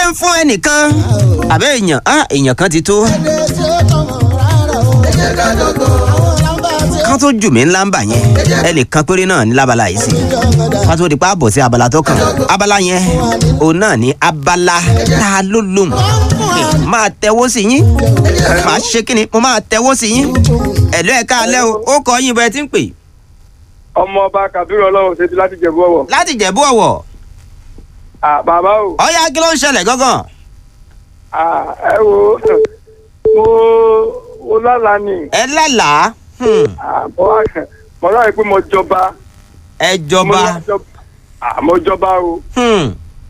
ń fún ẹnìkan àbẹ́ èèyàn á èèyàn kan ti tó kán tó jù mí ńlá ń bà yẹn ẹnìkan péré náà ní lábala yìí sí ká tó di pa bọ̀ sí abala tó kàn abala yẹn òun náà ní abala tá a ló lóhùn máa tẹwọ́ sí yín máa ṣe kí ni mo máa tẹwọ́ sí yín ẹ̀lọ́ ẹ̀ka alẹ́ o ó kọ yín bẹ́ẹ̀ tí ń pè ọmọ ọba kabiru ọlọ́run ṣe ti láti jẹ̀bú ọ̀wọ̀. láti jẹ̀bú ọ̀wọ̀ à bàbá o ọ̀ya kí ló ń ṣẹlẹ̀ gángan à ẹ wo mo mo lálàá ni ẹ lálàá hmm, à, mo wá mo ráyè pé mo jọba. ẹ mo jọba wá jọba. à, mo jọba o. hmm.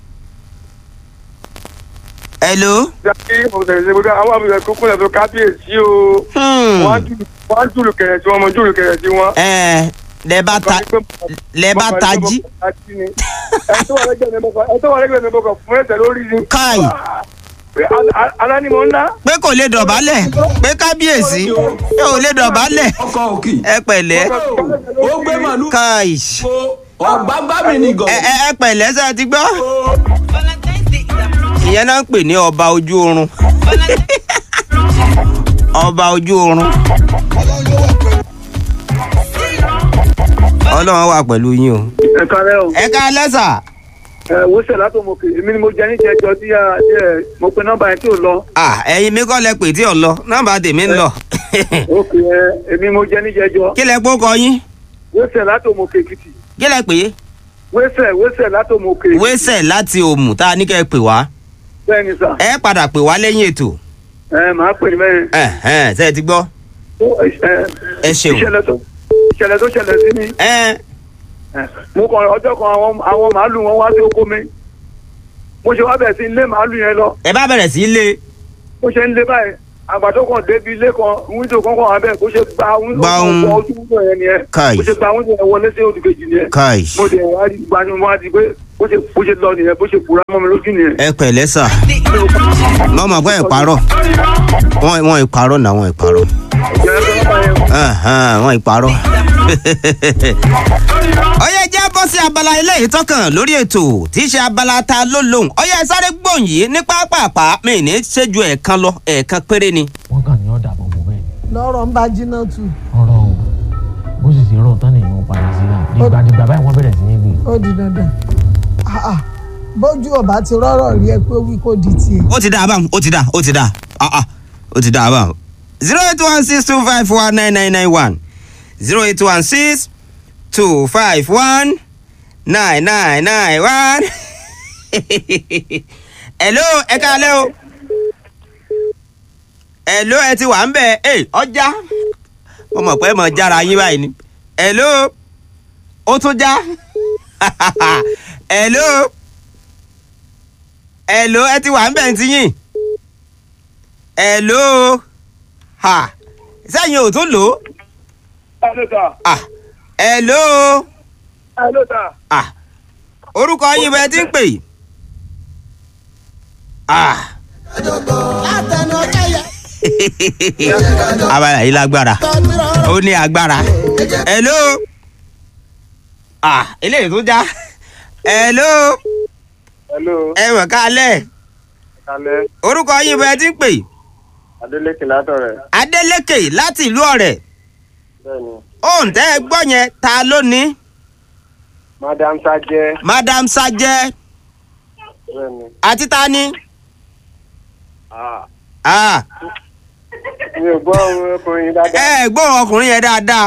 hello jáde mo tẹ̀lé ṣe gbogbo àwọn àbúrò kúkú lẹ́tọ̀ kábíyèsí o. hmm. wọ́n á jùlù wọ́n á jùlù kẹ̀rẹ̀ sí wọn mo jùlù kẹ̀rẹ̀ sí wọn. ẹ lẹ bá ta lẹ bá tají ẹ tó wà lẹ́gbẹ̀ẹ́ mi bọ̀kọ̀ ẹ tó wà lẹ́gbẹ̀ẹ́ mi bọ̀kọ̀ fún ẹsẹ̀ lórí ni. káì alá ni mo ń ná. pé kò lè dọ̀bálẹ̀ pé kábíyèsí pé ò lè dọ̀bálẹ̀ ọkọ òkì ẹ pẹ̀lẹ́ ó gbé màálù káì ọgbàgbà mi nìgàn. ẹ ẹ ẹ pẹ̀lẹ́ sẹ́ ti gbọ́ ìyẹn náà ń pè ní ọba ojú oorun ọba ojú oorun ọlọ́run wà pẹ̀lú yín o ẹ kárẹ́ o. ẹ ká lẹ́sà ẹ wosẹ látòmọkè èmi ni mo jẹ ní jẹjọ tí a tí ẹ mo pe nọ́mbà yẹn tí ò lọ. ah ẹ̀yin mi kọ́ lẹ pè tí ò lọ nọ́mbà tèmi ń lọ òkè ẹ èmi mo jẹ ní jẹjọ. kí lẹ kó kọ yín wosẹ látòmọkè èkìtì. kí lẹ pè é wosẹ wosẹ látòmọkè. wẹ́sẹ̀ láti òmù tá a ní kẹ́ ẹ pè wá bẹ́ẹ̀ni sà. ẹ padà pè wá lẹ́yìn ètò ẹ màá pè ní bẹ́ẹ̀. ẹ̀hẹ́n ṣe é ti gbọ́ Ó, ẹ ẹ ṣeun ìṣẹ̀lẹ̀ tó ìṣẹ̀lẹ̀ tó ṣẹlẹ̀ sí mi. ẹ ẹ, mo kàn ọjọ́ kan àwọn àwọn màálù wọn wá sí oko mi. mo ṣe wá bẹ̀rẹ̀ sí ilé màálù yẹn lọ. ẹ bá bẹ̀rẹ̀ sí í lé bó ṣe ń lé báyìí àgbàdo kan débi ilé kan wíńdò kan kan wà bẹ́ẹ̀ bó ṣe gba wíńdò Gba kan ohun- wọ ojú wíńdò yẹn nìyẹn. Kai. bó ṣe gba wíńdò yẹn wọlé sí òdì kejì nìyẹn. káì mo dẹ̀ wá rí gbani mo wá di pé bó ṣe bó ṣe lọ nìyẹn bó ṣe fura mọ́ mi lójú nìyẹn. ẹ pẹ̀lẹ́ sà wọ́n mọ̀ pé ìparọ́ wọ́n wọ́n ìparọ́ náà wọ́n ìparọ́ ìjọba tó ń bá yẹn ẹ̀hẹ́n, wọ́n ìparọ́. ọyẹ jẹ́ bọ́ sí abala ilé ìtọ́kàn lórí ètò tí í ṣe abala ta ló lóhùn ọyẹ sáré gbòǹ yìí ní pápápá mi ní ṣẹ́jú ẹ̀ẹ̀kan lọ ẹ̀ẹ̀kan péré ni. wọ́n kàn ní ọ̀dà bọ̀bọ̀ bẹ́ẹ̀ ni lọ́rọ̀ ń bá jiná tù ọ̀rọ̀ o bó sì ti rọ̀ tán nìyẹn padà sí náà dìgbàdìgbà báyìí wọ́n bẹ̀rẹ̀ sí ní gbé ó di dandan Ah, ah. bójú ọba ti rọ́rọ̀ rí ẹ pé wí kó di tiẹ̀. ó ti dá a báwọn ó ti dá ó ti dá ah ah ó ti dá a báwọn. zero eight one six two five one nine nine nine one zero eight one six two five one nine nine nine one. hello ẹ káalẹ́ o. hello ẹ ti wà ń bẹ̀ ẹ ọjà mo mọ̀ pé mo jára yín báyìí ni. hello ó tún já. hello hello ẹ ti wà ń bẹ̀ ń tiyín hello ha sẹ́yìn ò tún lò ó ẹ ló ta ah hello ẹ ló ta ah orúkọ yín bẹ́ẹ̀ ti ń pè ah abala yìí lágbára ó ní agbára hello ah eléyìí tó já hello hello ẹ mọ̀ kálẹ̀ kalẹ orúkọ yín bẹ́ẹ̀ ti ń pè adeleke látọrẹ Adélékè láti ìlú Ọ̀rẹ́ bẹ́ẹ̀ni òǹtẹ́ ẹ gbọ́ yẹn ta ló ní madam sajẹ Madam Sajẹ bẹ́ẹ̀ni àti ta ni. ah Ah, mi ò gbọ́ ohun ọkùnrin ẹ dáadáa ẹ gbóhùn ọkùnrin yẹn dáadáa.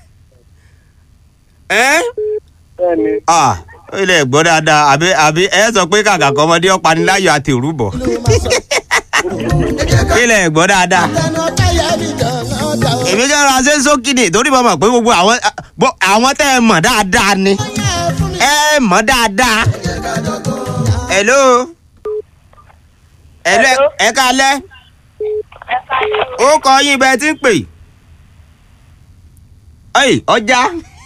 ẹ bẹ́ẹ̀ni ah ó lè gbọ́ dáadáa àbí àbí ẹ sọ pé kàkà kọ́ ọmọdé ọ̀paniláyọ̀ àti òrùbọ̀. kí lè gbọ́ dáadáa. èmi jẹ́ ọ̀rọ̀ àṣẹ sókìdì torí mo mọ̀ pé gbogbo àwọn bọ́- àwọn tẹ́ ẹ mọ̀ dáadáa ni ẹ mọ̀ dáadáa. hello. hello ẹ kálẹ́ ó kọ yín bẹ́ẹ̀ tí ń pè. ọyì ọjà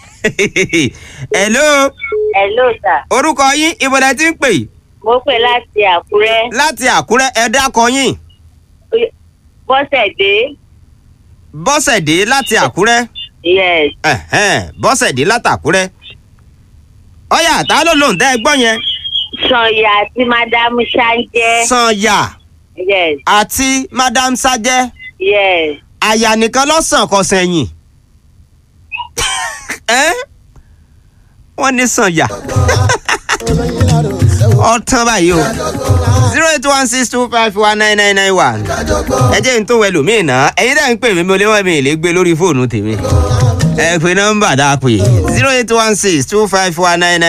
hello Hello sir. orúkọ yín ibodè tí ń pè Mo pè láti Àkúrẹ́. láti àkúrẹ́ ẹ dákọ yín Bọ́sẹ̀dé. bọ́sẹ̀dé láti àkúrẹ́ Yes. ẹ̀hẹ́n, bọ́sẹ̀dé láti àkúrẹ́ ọyà tá ló lóun tẹ́ ẹ gbọ́ yẹn Sanya àti Madam Ṣáńjẹ́. sanya Yes, àti madam sajẹ yes. àyà nìkan lọ́sàn kọ sẹ́yìn Ẹ́? wọ́n ní sanya ọ̀tán báyìí o zero eight one six two five one nine nine nine one ẹ jẹ́ n tó wẹ̀ lómìn náà ẹ̀yin dẹ́ ń pè mí mo lé wọ́n mi lè gbé lórí fóònù tèmi ẹ pe nọ́mbà dáa pé zero eight one six two five one nine nine.